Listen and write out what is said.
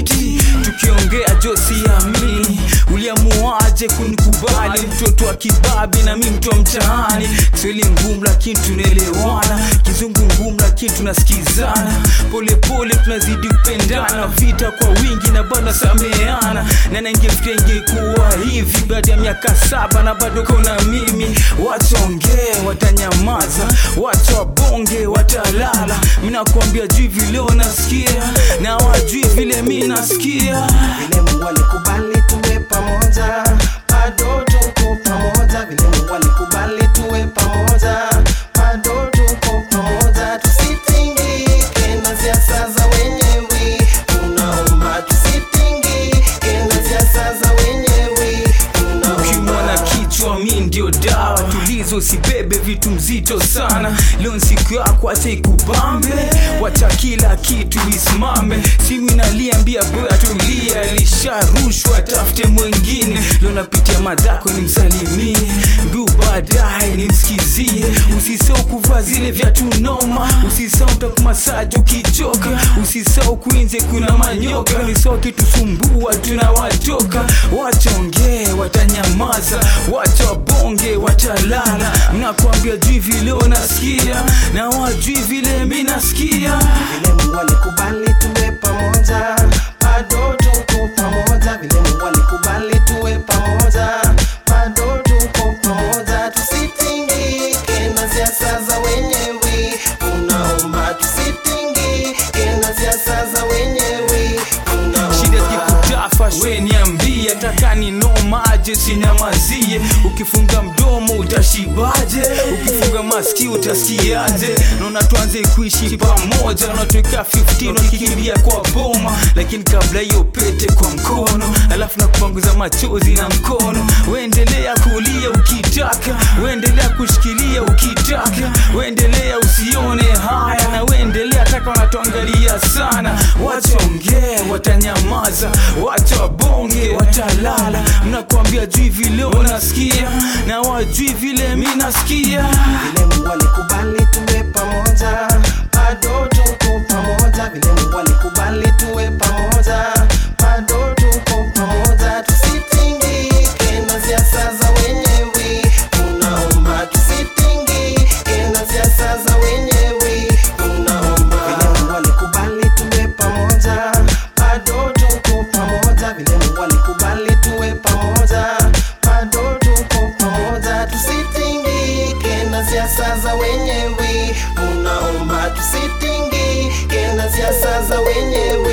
fiti tukiongea josiamini uliamuaje kunikubali mtoto wa kibabi na mi mtu wa mtaani kiswahili ngumu lakini tunaelewana kizungu ngumu lakini tunasikizana polepole tunazidi kupendana vita kwa wingi na bado sameana na nangefikia ingekuwa hivi baada ya miaka saba na bado kona mimi wachongee watanyamaza wacha wabonge watalala minakuambia juu vile wanasikia na wajui vile mi nasikia vile Mungu alikubali tuwe pamoja, bado tuko pamoja. Vile Mungu alikubali tuwe pamoja, bado tuko pamoja. Tusitingike na siasa za wenyewe, tunaomba tusitingike na siasa za wenyewe, ukimwa na tunaomba kichwa mi ndio dawa tulizo usibebe vitu mzito sana leo siku yako acha ikupambe wacha kila kitu isimame simu inaliambia boya tulia lisharushwa tafute mwengine leo napitia madhako ni msalimie mbiu baadaye nimsikizie usisau kuvaa zile vyatu noma usisau takumasaji ukichoka usisau kuinze kuna manyoka nisao kitusumbua tunawatoka wachongee watanyamaza wacha wabonge watalala mnakwambia jui vile unasikia na wajui vile mi nasikia vile Mungu alikubali tuwe pamoja, bado tuko pamoja. Vile Mungu alikubali tuwe pamoja, bado tuko pamoja. Tusitingike na siasa za wenyewe, tunaomba tusitingike na siasa za wenyewe, shida tunaomba zikikutafa we niambie taka ni nomaje sinyamazie ukifunga mdomo utashibaje ukifunga maski utasikiaje naona tuanze kuishi pamoja unatuweka 15 wakikimbia kwa boma lakini kabla hiyo pete kwa mkono alafu na kupanguza machozi na mkono uendelea kulia ukitaka uendelea kushikilia ukitaka uendelea usione haya na uendelea taka wanatuangalia sana wachongee watanyamaza wacha wabonge watalala mnakwambia jui vile unasikia na wajui vile mi nasikia vile Mungu alikubali tuwe pamoja, bado tuko pamoja. Vile Mungu alikubali tuwe pamoja, bado tuko pamoja. Tusitingike na siasa za wenyewe, tunaomba tusitingike na siasa za wenyewe, tunaomba vile Mungu alikubali tuwe pamoja, bado tuko pamoja. Vile Mungu alikubali tuwe pamoja, bado tuko pamoja. Tusitingike na siasa za wenyewe, tunaomba tusitingike na siasa za wenyewe.